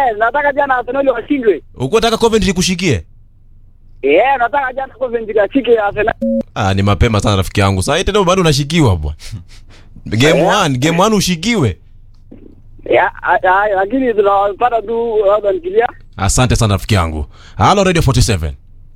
Eh, nataka jana Arsenal washindwe. Uko nataka Coventry kushikie? Eh, nataka jana Coventry ashike Arsenal. Ah, ni mapema sana rafiki yangu. Sasa hii tena bado unashikiwa bwana. Game 1, game 1 ushikiwe. Ya, a- a- lakini tunapata tu labda nikilia. Asante sana rafiki yangu. Halo Radio 47.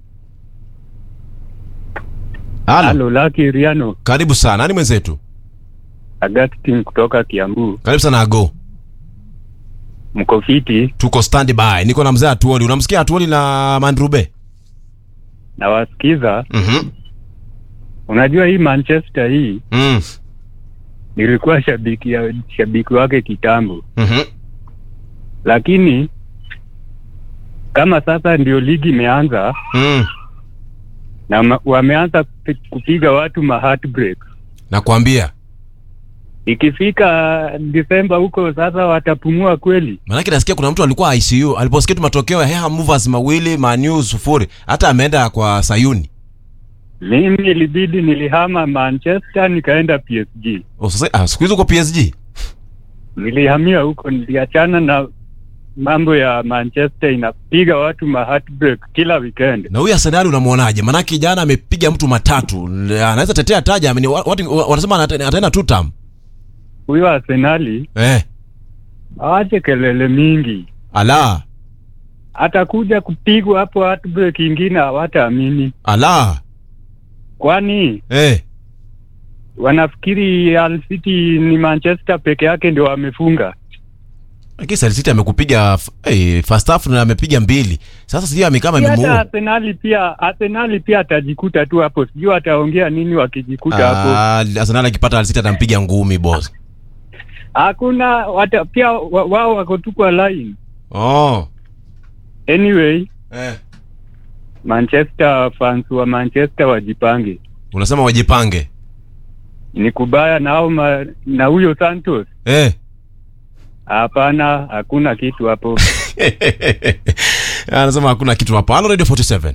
Halo. Halo, Lucky Riano, Karibu sana. Nani mwenzetu? Augustine kutoka Kiambu. Karibu sana Ago. Mko fiti? Tuko standby. Niko na mzee Atuoli. Unamsikia Atuoli na Mandrube? Nawasikiza. Mhm. Unajua hii Manchester hii Mm. nilikuwa shabiki ya, shabiki wake kitambo, Mhm. lakini kama sasa ndio ligi imeanza Mm. na ma, wameanza kupi- kupiga watu ma heartbreak. Nakwambia. Ikifika Disemba huko sasa watapumua kweli. Maanake nasikia kuna mtu alikuwa ICU aliposikia tu matokeo ya Heha Movers mawili Manu sufuri, hata ameenda kwa Sayuni. Mimi ilibidi nilihama Manchester nikaenda PSG. Oh, sasa ah, siku hizo uko PSG. Nilihamia huko, niliachana na mambo ya Manchester inapiga watu ma heartbreak kila weekend. Na huyu Arsenal unamwonaje? Maanake jana amepiga mtu matatu, anaweza tetea taja. Amini, watu wanasema anate- ataenda two term. Huyo Arsenali Eh, awache kelele mingi, ala atakuja kupigwa hapo heartbreak ingine, hawataamini. ala, Kwani eh, wanafikiri Hull City ni Manchester peke yake ndio wamefunga? lakini Sal City amekupiga f- eh, first half na amepiga mbili. Sasa sijui amekama Si hata imemuua. Arsenali pia, Arsenali pia atajikuta tu hapo, sijui ataongea nini wakijikuta hapo. Ah, Arsenal akipata Al City atampiga ngumi boss. Hakuna wata, pia wa- wao wako tu kwa line. Oh. Anyway, Eh. Manchester fans wa Manchester wajipange, Unasema wajipange. ni kubaya nao ma, na huyo Santos. Eh. Hapana, hakuna kitu hapo. anasema hakuna kitu hapo. Halo Radio 47.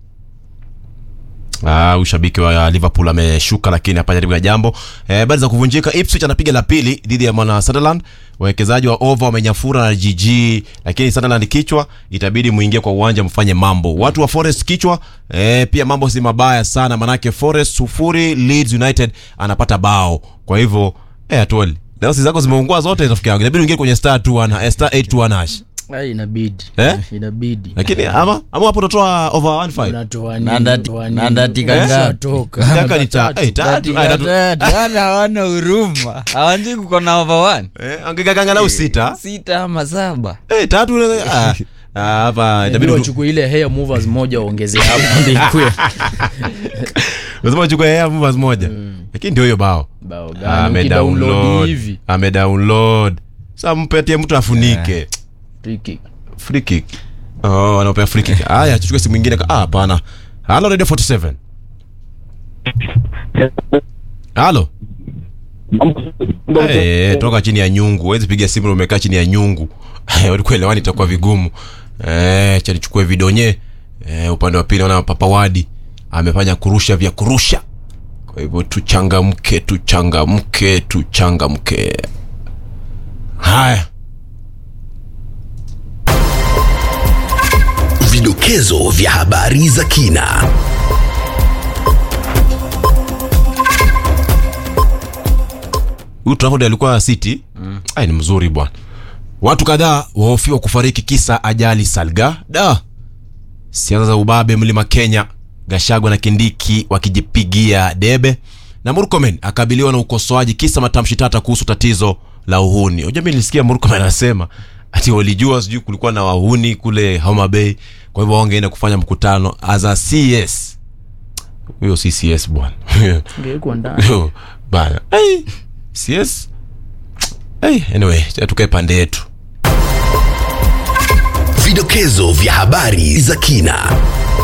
Ah, ushabiki wa Liverpool ameshuka lakini hapa jaribu ya jambo. Eh, habari za kuvunjika Ipswich anapiga la pili dhidi ya mwana Sunderland. Wawekezaji wa over wamenyafura na GG lakini Sunderland kichwa itabidi muingie kwa uwanja mfanye mambo. Watu wa Forest kichwa eh, pia mambo si mabaya sana manake Forest sufuri Leeds United anapata bao. Kwa hivyo eh atwali. Dawasi zako zimeungua zote rafiki yangu. Inabidi uingie kwenye star 21 eh, star 821 hash. Ai, inabidi Eh? inabidi Lakini ama ama hapo utatoa over 15. unatoa Na ndati- na ndatika Eh? ngapi? toka Nataka ni ta- eh, tatu, ah, tatu. Wale hawana huruma hawanjii kuko na over one Eh, angekangana sita. sita ama saba Eh, tatu unaweza- ah, ah, hapa Inabidi itabidi wachukue ile hair movers moja waongeze hapo ndio ikue lazima uchukue Air Movers moja. Lakini ndio hiyo bao. bao Ah, gani Ame ukidownload download. hivi Ame download. Sasa mpatie mtu afunike. free kick Free kick. Oh, anapea free kick. Haya, tuchukue simu nyingine. Ah, hapana. Halo Radio 47. Halo. Eh, toka chini ya nyungu. Huwezi piga simu na umekaa chini ya nyungu. Walikuwa elewani itakuwa vigumu. Eh, cha nichukue vidonye. Eh, upande wa pili naona Papa Wadi amefanya kurusha vya kurusha. Kwa hivyo tuchangamke, tuchangamke, tuchangamke. Haya. Vidokezo vya habari za kina. Huyu Trafford alikuwa City. Mm. Ai ni mzuri bwana. Watu kadhaa wahofiwa kufariki kisa ajali Salga. Da. Siasa za ubabe mlima Kenya. Gashagwa na Kindiki wakijipigia debe. Na Murkomen akabiliwa na ukosoaji kisa matamshi tata kuhusu tatizo la uhuni. Unajua mimi nilisikia Murkomen anasema ati walijua sijui kulikuwa na wahuni kule Homa Bay. Kwa hivyo wangeenda kufanya mkutano as a CS. Huyo si CS bwana. ingekuwa ndani Yo, bana hey, cs hey, anyway tukae pande yetu Vidokezo vya habari za kina.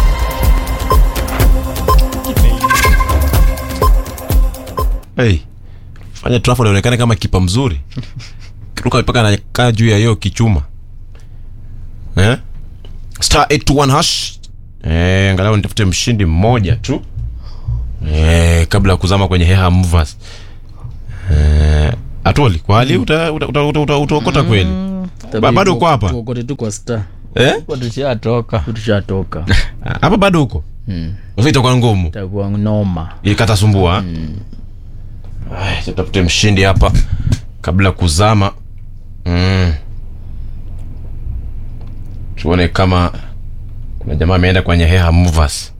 hey, fanya Trafford aonekane kama kipa mzuri kiruka mpaka anakaa juu ya hiyo kichuma eh? star 821 hash eh, angalau nitafute mshindi mmoja tu eh, kabla ya kuzama kwenye heha movers eh, atoli kwa hali utaokota uta, uta, uta, utaokota kweli Ba- bado uko hapa tuokote tu kwa star eh? tushatoka tushatoka hapa bado huko Mm. Sasa itakuwa ngumu itakuwa noma ilikatasumbua Ay, tutafute mshindi hapa kabla kuzama mm. tuone kama kuna jamaa ameenda kwenye heha movers